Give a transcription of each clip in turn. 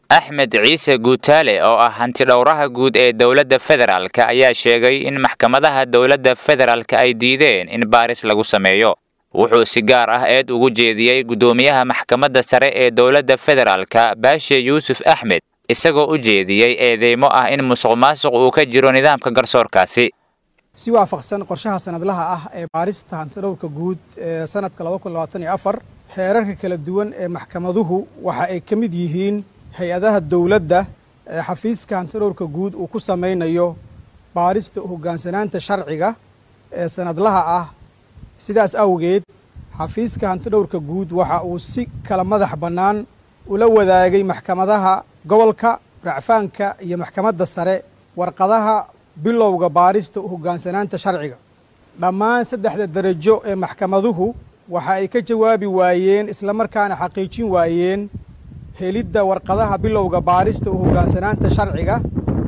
axmed ciise guutaale oo ah hantidhowraha guud ee dowladda federaalka ayaa sheegay in maxkamadaha dowladda federaalka ay diideen in baaris lagu sameeyo wuxuu si gaar ah eed ugu jeediyey guddoomiyaha maxkamadda sare ee dowladda federaalka baashe yuusuf axmed isagoo u jeediyey eedeymo ah in musuq maasuq uu ka jiro nidaamka garsoorkaasi si waafaqsan qorshaha sanadlaha ah ee baarista hantidhowrka guud ee sanadka xeerarka kala duwan ee maxkamaduhu waxa ay ka mid yihiin hay-adaha dowladda ee xafiiska hantidhowrka guud uu ku samaynayo baarista hoggaansanaanta sharciga ee sanadlaha ah sidaas awgeed xafiiska hantidhowrka guud waxa uu si kala madax bannaan ula wadaagay maxkamadaha gobolka racfaanka iyo maxkamadda sare warqadaha bilowga baarista hoggaansanaanta sharciga dhammaan saddexda derajo ee maxkamaduhu waxa ay ka jawaabi waayeen islamarkaana xaqiijin waayeen helidda warqadaha bilowga baarista u hoggaansanaanta sharciga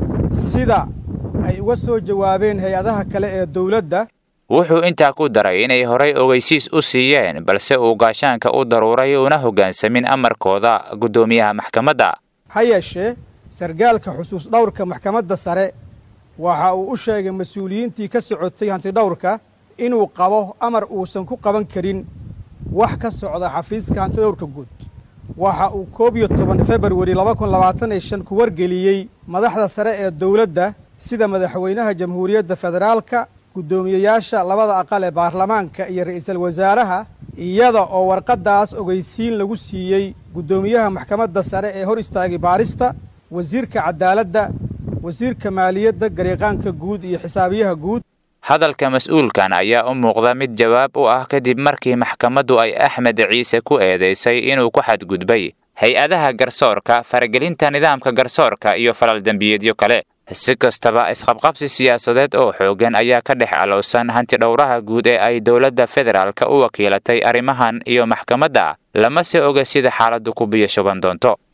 sida ay uga soo jawaabeen hay-adaha kale ee dowladda wuxuu intaa ku daray inay horay ogeysiis u siiyeen balse uu gaashaanka u daruuray una hoggaansamin amarkooda guddoomiyaha maxkamadda ha yeeshee sargaalka xusuus dhowrka maxkamadda sare waxa uu u sheegay mas-uuliyiintii ka socotay hantidhowrka inuu qabo amar uusan ku qaban karin wax ka socda xafiiska hantidhowrka guud waxa uu koob iyo toban februari laba kun labaatan iyo shan ku wargeliyey madaxda sare ee dowladda sida madaxweynaha jamhuuriyadda federaalka guddoomiyeyaasha labada aqal ee baarlamaanka iyo ra'iisul wasaaraha iyada oo warqaddaas ogeysiin lagu siiyey guddoomiyaha maxkamadda sare ee hor istaagay baarista wasiirka cadaaladda wasiirka maaliyadda gariiqaanka guud iyo xisaabiyaha guud hadalka mas-uulkan ayaa u muuqda mid jawaab u ah kadib markii maxkamaddu ay axmed ciise ku eedaysay inuu ku xadgudbay hay-adaha garsoorka faragelinta nidaamka garsoorka iyo falal dembiyeedyo kale si kastaba isqabqabsi siyaasadeed oo xooggan ayaa ka dhex alowsan hantidhowraha guud ee ay dowladda federaalka u wakiilatay arrimahan iyo maxkamadda lama se oga sida xaaladdu ku biyo shuban doonto